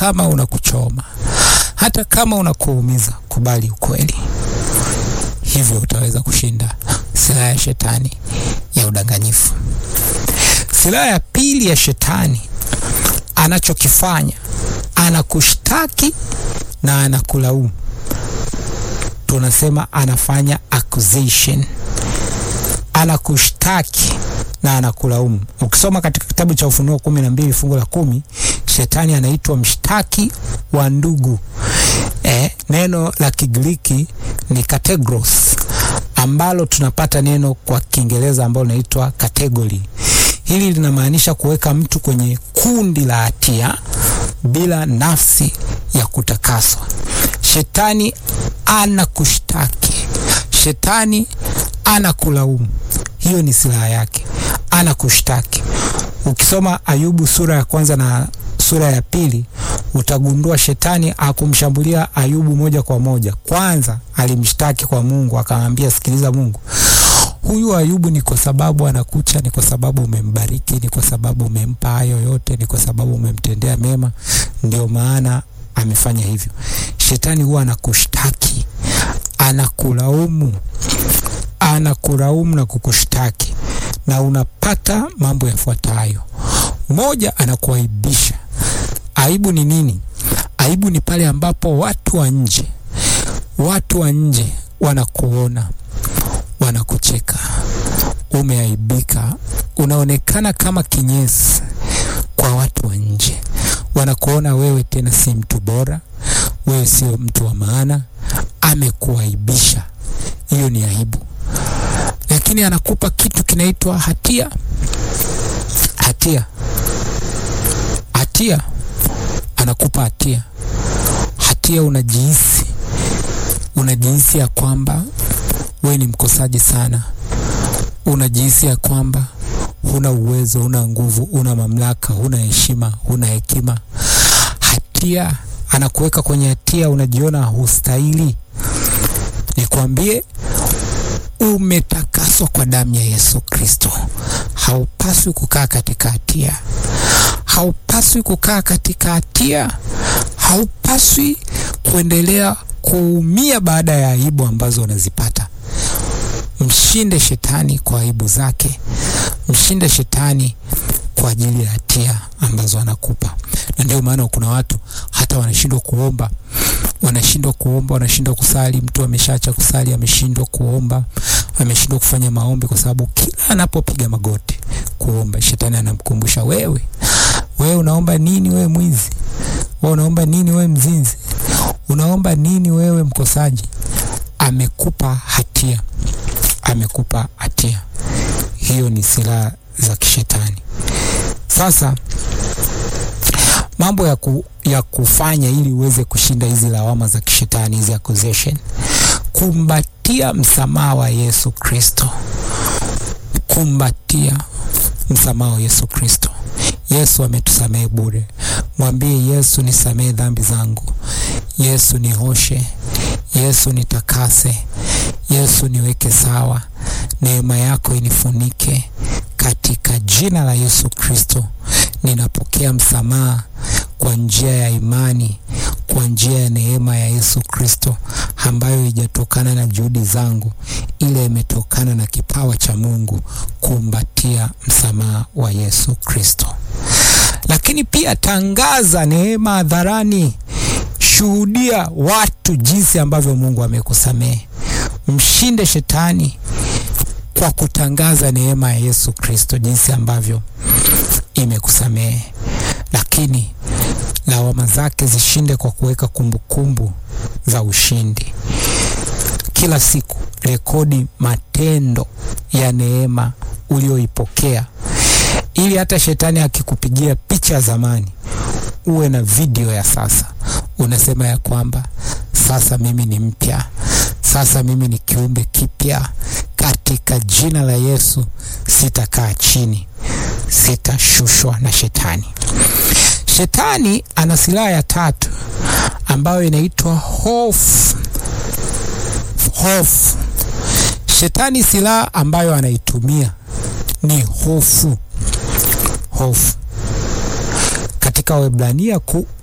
kama unakuchoma, hata kama unakuumiza, kubali ukweli. Hivyo utaweza kushinda silaha ya shetani ya udanganyifu. Silaha ya pili ya shetani anachokifanya, anakushtaki na anakulaumu. Tunasema anafanya accusation, anakushtaki na anakulaumu. Ukisoma katika kitabu cha Ufunuo kumi na mbili fungu la kumi shetani anaitwa mshtaki wa ndugu. Eh, neno la Kigiriki ni kategros ambalo tunapata neno kwa Kiingereza ambalo linaitwa category. Hili linamaanisha kuweka mtu kwenye kundi la hatia bila nafsi ya kutakaswa. Shetani anakushtaki, shetani anakulaumu. Hiyo ni silaha yake, anakushtaki. Ukisoma Ayubu sura ya kwanza na sura ya pili utagundua shetani akumshambulia Ayubu moja kwa moja. Kwanza alimshtaki kwa Mungu, akamwambia sikiliza, Mungu, huyu Ayubu ni kwa sababu anakucha, ni kwa sababu umembariki, ni kwa sababu umempa hayo yote, ni kwa sababu umemtendea mema, ndio maana amefanya hivyo. Shetani huwa anakushtaki, anakulaumu, anakulaumu na kukushtaki, na unapata mambo yafuatayo. Moja, anakuaibisha. Aibu ni nini? Aibu ni pale ambapo watu wa nje, watu wa nje wanakuona, wanakucheka, umeaibika, unaonekana kama kinyesi kwa watu wa nje, wanakuona wewe tena si mtu bora, wewe sio mtu wa maana, amekuaibisha. Hiyo ni aibu, lakini anakupa kitu kinaitwa hatia. Hatia, hatia anakupa hatia. Hatia unajihisi, unajihisi ya kwamba wewe ni mkosaji sana, unajihisi ya kwamba huna uwezo, huna nguvu, huna mamlaka, huna heshima, huna hekima. Hatia anakuweka kwenye hatia, unajiona hustahili. Nikwambie, umetakaswa kwa damu ya Yesu Kristo. Haupaswi kukaa katika hatia, haupaswi kukaa katika hatia, haupaswi kuendelea kuumia baada ya aibu ambazo unazipata. Mshinde shetani kwa aibu zake, mshinde shetani kwa ajili ya hatia ambazo anakupa. Na ndio maana kuna watu hata wanashindwa kuomba, wanashindwa kuomba, wanashindwa kusali. Mtu ameshaacha kusali, ameshindwa kuomba, ameshindwa kufanya maombi, kwa sababu kila anapopiga magoti kuomba, shetani anamkumbusha wewe, wewe unaomba nini? Wewe mwizi, wewe unaomba nini? Wewe mzinzi, unaomba nini? Wewe mkosaji. Amekupa hatia, amekupa hatia. Hiyo ni silaha za kishetani. Sasa mambo ya, ku, ya kufanya ili uweze kushinda hizi lawama za kishetani, hizi accusation, kumbatia msamaha wa Yesu Kristo, kumbatia msamaha wa Yesu Kristo. Yesu ametusamehe bure. Mwambie Yesu, nisamehe dhambi zangu. Yesu nihoshe. Yesu nitakase. Yesu niweke sawa. Neema yako inifunike katika jina la Yesu Kristo. Ninapokea msamaha kwa njia ya imani, kwa njia ya neema ya Yesu Kristo ambayo haijatokana na juhudi zangu, ile imetokana na kipawa cha Mungu, kumbatia msamaha wa Yesu Kristo. Lakini pia tangaza neema hadharani, shuhudia watu jinsi ambavyo Mungu amekusamehe. Mshinde shetani kwa kutangaza neema ya Yesu Kristo, jinsi ambavyo imekusamehe, lakini lawama zake zishinde kwa kuweka kumbukumbu za ushindi. Kila siku rekodi matendo ya neema ulioipokea, ili hata shetani akikupigia picha ya zamani uwe na video ya sasa. Unasema ya kwamba sasa mimi ni mpya, sasa mimi ni kiumbe kipya katika jina la Yesu. Sitakaa chini, sitashushwa na shetani. Shetani ana silaha ya tatu ambayo inaitwa hofu. Hofu. Shetani silaha ambayo anaitumia ni hofu. Hofu katika Waebrania ku